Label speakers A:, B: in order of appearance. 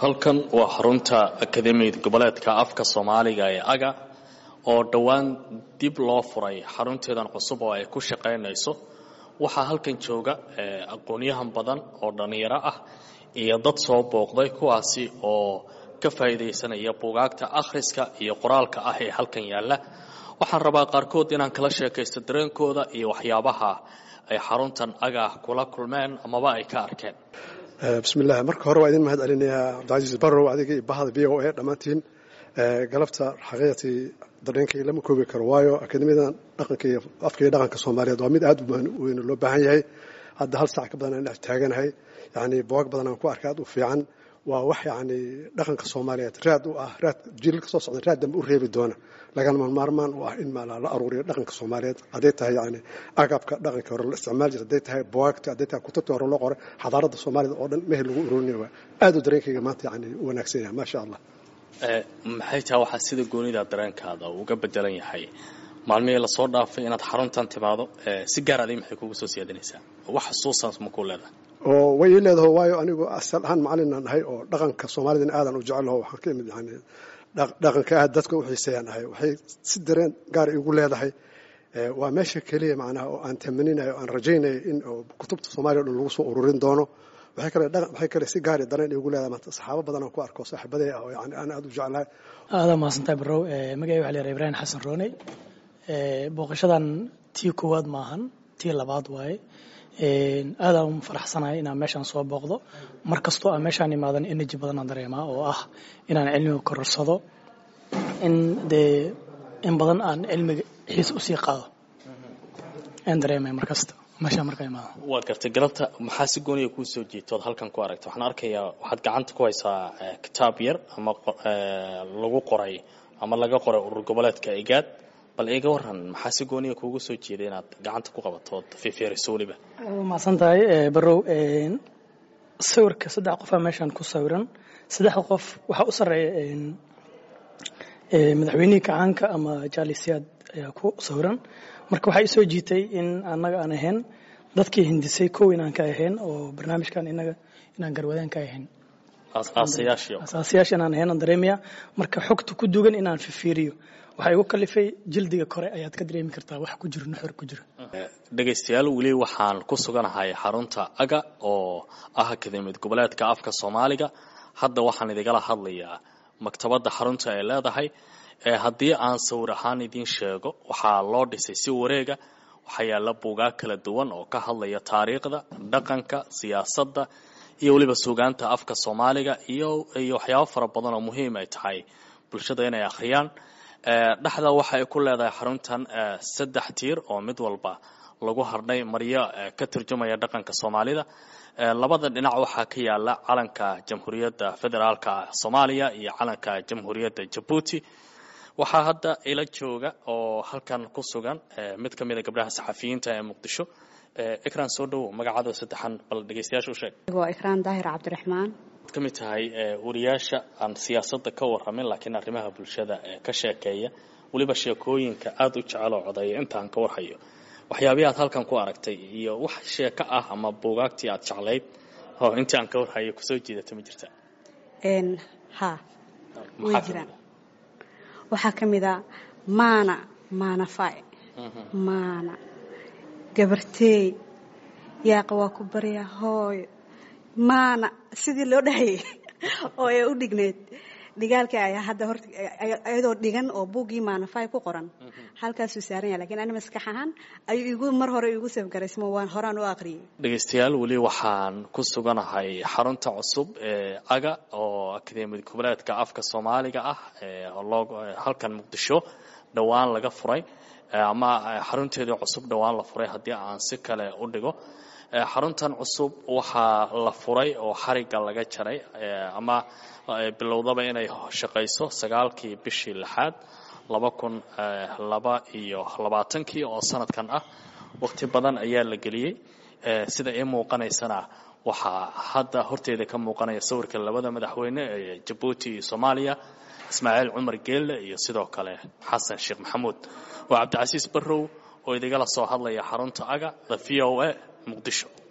A: halkan waa xarunta akademiyada goboleedka afka soomaaliga ee aga oo dhowaan dib loo furay xarunteedan cusub oo ay ku shaqaynayso waxaa halkan jooga aqoonyahan badan oo dhallinyaro ah iyo dad soo booqday kuwaasi oo ka faa'iidaysanaya buugaagta akhriska iyo qoraalka ah ee halkan yaalla waxaan rabaa qaarkood inaan kala sheekaysto dareenkooda iyo waxyaabaha ay xaruntan aga kula kulmeen amaba ay ka arkeen
B: bismillaah marka hore waa idin mahad celinayaa cabdicasiis barrow adiga iyo bahda v o a dhammaantiin galabta xaqiiqatii dareenkay lama koobi karo waayo akademiyadan dhaqanka iyo afka iyo dhaqanka soomaaliyeed waa mid aad u weyn loo baahan yahay hadda hal saac ka badan aan dhex taaganahay yacni buwag badan aan ku arkay aad u fiican waa wax yacni dhaqanka soomaaliyeed raad u ah raad jiilka soo socda raad dambe u reebi doona lagana maarmaan u ah in maala la aruuriyo dhaqanka soomaaliyeed hadday tahay yacni agabka dhaqanka hore la isticmaal jira hadday tahay buwaagta hadday tahay kutubta hore loo qoray xadaaradda soomaaliyed oo dhan mehel lagu ururinaya waa aad u dareenkayga maanta yacni u wanaagsan yahay maasha allah
A: maxay tahay waxaa sida goonida dareenkaada uga bedelan yahay maalmihii lasoo dhaafay inaad xaruntan timaado si gaar adi maxay kugu soo siyaadinaysaa wax xusuusaas ma ku leedahay
B: oo way ii leedaho waayo anigu asal ahaan macalinan ahay oo dhaqanka soomaalidana aadan u jecelaho waxaan ka imid yani dhaqanka aad dadka u xiiseeyaan ahay waxay si dareen gaar igu leedahay waa meesha keliya macnaha oo aan tamaninayo aan rajaynayo in kutubta soomaliya o dhan lagu soo ururin doono waxay kale waxay kale si gaari dareen igu leedahay maanta saxaabo badan aan ku arko saaxiibaday ah oo yani aan aad u jeclahay
C: aadaa mahadsantahay barrow magacay waxa la yidhaha ibraahim xasan rooney booqashadan tii koowaad maahan tii labaad waaye aadaan faraxsanahay inaan meeshaan soo booqdo mar kastoo aan meeshaan imaadan energy badan aan dareemaa oo ah inaan cilmiga kororsado in dee in badan aan cilmiga xiis usii qaado aan dareemaya mar kasta meeshaan markaa imaado
A: waad gartay galabta maxaa si gooniya kuu soo jiito ood halkan ku aragta waxaan arkayaa waxaad gacanta ku haysaa kitaab yar ama lagu qoray ama laga qoray urur goboleedka igaad bal iga waran maxaa si gooniya kuugu soo jeeday inaad gacanta ku qabato ood fiifeeriso weliba
C: mahadsan tahay barrow sawirka saddex qofaa meeshaan ku sawiran saddexda qof waxaa u sarreeya madaxweynihii kacaanka ama jaalisiyaad ayaa ku sawiran marka waxaa isoo jiitay in annaga aan ahayn dadkii hindisay kow inaan ka ahayn oo barnaamijkan inaga inaan garwadaan ka ahayn asaasayaasha inaan ahayn aan dareemaya marka xogta ku dugan inaan fifiiriyo waxaa igu kalifay jildiga kore ayaad ka dareemi kartaa wax ku jiro nuxur ku jiro
A: dhegaystayaal weli waxaan ku suganahay xarunta aga oo ah akademiyad goboleedka afka soomaaliga hadda waxaan idigala hadlayaa maktabadda xarunta ay leedahay haddii aan sawir ahaan idiin sheego waxaa loo dhisay si wareega waxaa yaalla buugaag kala duwan oo ka hadlaya taariikhda dhaqanka siyaasadda iyo weliba suugaanta afka soomaaliga iyo iyo waxyaabo fara badan oo muhiim ay tahay bulshada inay akhriyaan dhexda waxa ay ku leedahay xaruntan saddex tiir oo mid walba lagu hardhay maryo ka turjumaya dhaqanka soomaalida labada dhinac waxaa ka yaala calanka jamhuuriyadda federaalka soomaaliya iyo calanka jamhuuriyadda jabuuti waxaa hadda ila jooga oo halkan ku sugan mid ka mid a gabdhaha saxafiyiinta ee muqdisho ikraan soo dhowow magacaada saddexan bal dhegaystayaasha u sheeg
D: waa ikraan daahir cabdiraxmaan
A: ka mid tahay wariyaasha aan siyaasadda ka warramin laakiin arrimaha bulshada ka sheekeeya weliba sheekooyinka aada u jecel oo codeeya intaan ka warhayo waxyaabihii aad halkan ku aragtay iyo wax sheeko ah ama buugaagtii aad jeclayd oo intii aan ka warhayo kusoo jiidata ma jirta
D: ha way jiraan waxaa ka mid a maana maanafay maana gabarteey yaaqa waa ku barya hooyo maana sidii loo dhahayay oo ay u dhigneyd dhigaalkii ayaa hadda horta iyadoo dhigan oo buuggii maanafay ku qoran halkaasuu saaran yahay lakiin ani maskax ahaan ayuu igu mar hore igu safgaraysmo waan horaan u aqriyay
A: dhegaystayaal weli waxaan ku suganahay xarunta cusub ee aga oo akademiyad goboleedka afka soomaaliga ah loo halkan muqdisho dhowaan laga furay ama xarunteedii cusub dhowaan la furay haddii aan si kale u dhigo xaruntan cusub waxaa la furay oo xarigga laga jaray ama bilowdaba inay shaqayso sagaalkii bishii lixaad laba kun laba iyo labaatankii oo sanadkan ah waqti badan ayaa la geliyey sida ii muuqanaysana waxaa hadda horteeda ka muuqanaya sawirka labada madaxweyne ee jabuuti iyo soomaaliya ismaaciil cumar geelle iyo sidoo kale xasan sheekh maxamuud waa cabdicasiis barrow oo idigala soo hadlaya xarunta aga the v o a muqdisho